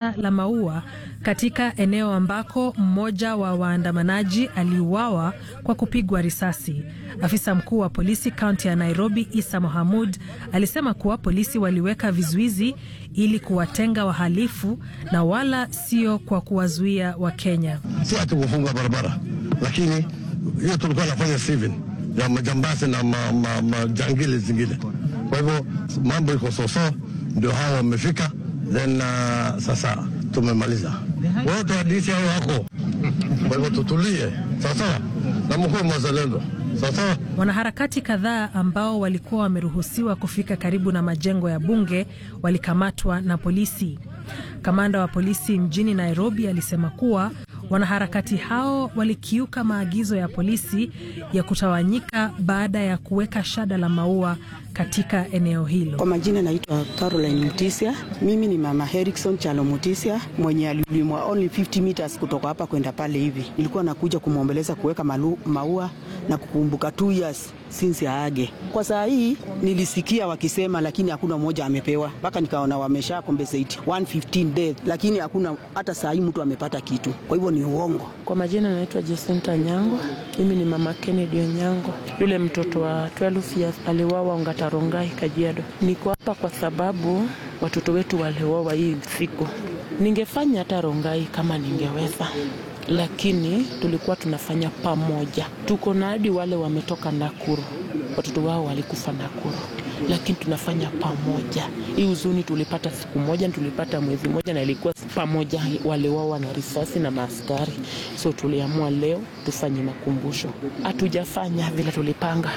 shada la maua katika eneo ambako mmoja wa waandamanaji aliuawa kwa kupigwa risasi. Afisa mkuu wa polisi kaunti ya Nairobi, Isa Mohamud, alisema kuwa polisi waliweka vizuizi ili kuwatenga wahalifu na wala sio kwa kuwazuia Wakenya. Si ati kufunga barabara, lakini hiyo tulikuwa nafanya civil ya majambazi na majangili ma, ma, zingine. Kwa hivyo mambo iko soso, ndio hawa wamefika, then uh, sasa tumemaliza wote wadisi hao wako. Kwa hivyo tutulie sawasawa, na mkuu mwazalendo sawasawa. Wanaharakati kadhaa ambao walikuwa wameruhusiwa kufika karibu na majengo ya bunge walikamatwa na polisi. Kamanda wa polisi mjini Nairobi alisema kuwa wanaharakati hao walikiuka maagizo ya polisi ya kutawanyika baada ya kuweka shada la maua katika eneo hilo. Kwa majina naitwa Caroline Mutisia. Mimi ni mama Herikson Chalo Mutisia mwenye alilimwa only 50 meters kutoka hapa kwenda pale hivi. Nilikuwa nakuja kumwombeleza kuweka maua na kukumbuka 2 years since aage. Kwa saa hii nilisikia wakisema, lakini hakuna mmoja amepewa, mpaka nikaona wamesha compensate 115 death, lakini hakuna hata saa hii mtu amepata kitu. Kwa hivyo ni uongo. Kwa majina naitwa Jacinta Nyango. Mimi ni mama Kennedy Onyango, yule mtoto wa 12 years aliwawa Ongatarongai, Kajiado. Niko hapa kwa sababu watoto wetu waliwawa hii siku. Ningefanya hata Rongai kama ningeweza lakini tulikuwa tunafanya pamoja. Tuko na hadi wale wametoka Nakuru, watoto wao walikufa Nakuru, lakini tunafanya pamoja. Hii huzuni tulipata siku moja, tulipata mwezi moja, na ilikuwa pamoja, wale wao na risasi na maaskari. So tuliamua leo tufanye makumbusho. Hatujafanya vile tulipanga.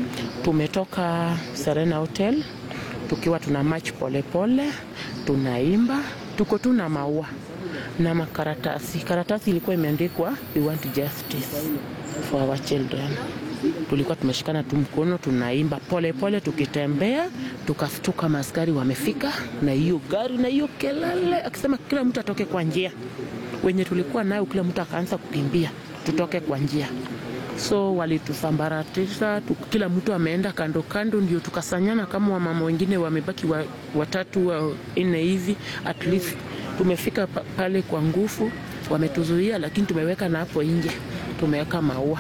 Tumetoka Serena Hotel tukiwa tuna march polepole, tunaimba, tuko tu na maua na makaratasi. Karatasi ilikuwa imeandikwa we want justice for our children. Tulikuwa tumeshikana tu mkono tunaimba polepole, tukitembea tukastuka, maaskari wamefika na hiyo gari na hiyo kelele, akisema kila mtu atoke kwa njia. Wenye tulikuwa nayo, kila mtu akaanza kukimbia, tutoke kwa njia. So walitusambaratisha, kila mtu ameenda kando kando, ndio tukasanyana kama wamama wengine wamebaki wa, watatu wa nne hivi at least tumefika pale kwa nguvu, wametuzuia lakini tumeweka na hapo nje tumeweka maua.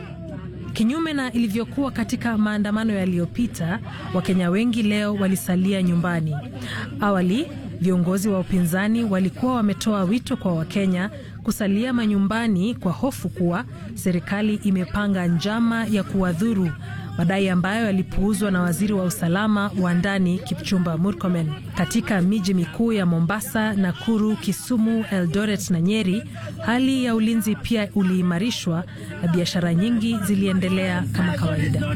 Kinyume na ilivyokuwa katika maandamano yaliyopita, Wakenya wengi leo walisalia nyumbani. Awali viongozi wa upinzani walikuwa wametoa wito kwa Wakenya kusalia manyumbani kwa hofu kuwa serikali imepanga njama ya kuwadhuru, madai ambayo yalipuuzwa na waziri wa usalama wa ndani Kipchumba Murkomen. Katika miji mikuu ya Mombasa, Nakuru, Kisumu, Eldoret na Nyeri, hali ya ulinzi pia uliimarishwa na biashara nyingi ziliendelea kama kawaida.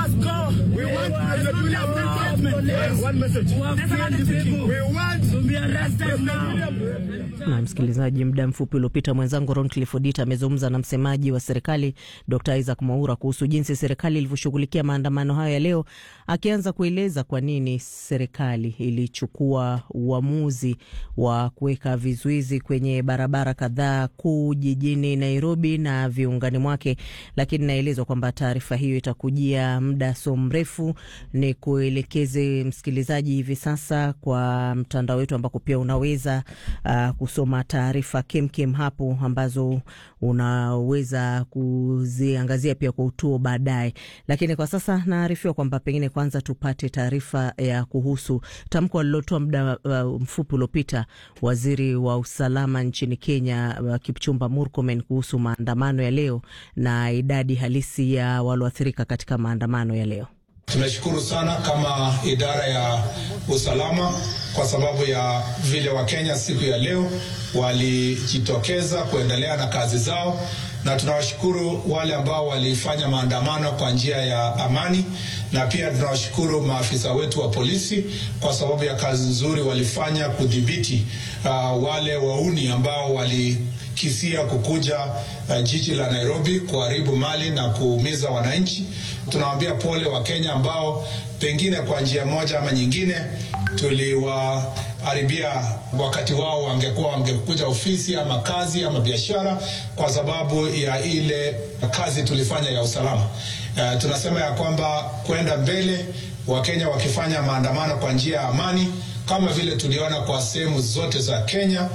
Na msikilizaji, muda mfupi uliopita mwenzangu Ron Clifford amezungumza na msemaji wa serikali Dr Isaac Mwaura kuhusu jinsi serikali ilivyoshughulikia maandamano hayo ya leo, akianza kueleza kwa nini serikali ilichukua uamuzi wa kuweka vizuizi kwenye barabara kadhaa kuu jijini Nairobi na viungani mwake. Lakini naelezwa kwamba taarifa hiyo itakujia muda so mrefu. Ni kuelekeze msikilizaji hivi sasa kwa mtandao wetu ambako pia unaweza uh, kusoma taarifa kemkem hapo ambazo unaweza kuziangazia pia kwa utuo baadaye. Lakini kwa sasa naarifiwa kwamba pengine kwanza tupate taarifa ya kuhusu tamko alilotoa muda uh, mfupi uliopita waziri wa usalama nchini Kenya uh, Kipchumba Murkomen kuhusu maandamano ya leo na idadi halisi ya walioathirika katika maandamano ya leo. Tunashukuru sana kama idara ya usalama kwa sababu ya vile Wakenya siku ya leo walijitokeza kuendelea na kazi zao, na tunawashukuru wale ambao walifanya maandamano kwa njia ya amani, na pia tunawashukuru maafisa wetu wa polisi kwa sababu ya kazi nzuri walifanya kudhibiti uh, wale wauni ambao wali kisia kukuja uh, jiji la Nairobi kuharibu mali na kuumiza wananchi. Tunawaambia pole wa Kenya ambao pengine kwa njia moja ama nyingine tuliwaharibia wakati wao, wangekuwa wangekuja ofisi ama kazi ama biashara kwa sababu ya ile kazi tulifanya ya usalama. Uh, tunasema ya kwamba kwenda mbele, Wakenya wakifanya maandamano kwa njia ya amani kama vile tuliona kwa sehemu zote za Kenya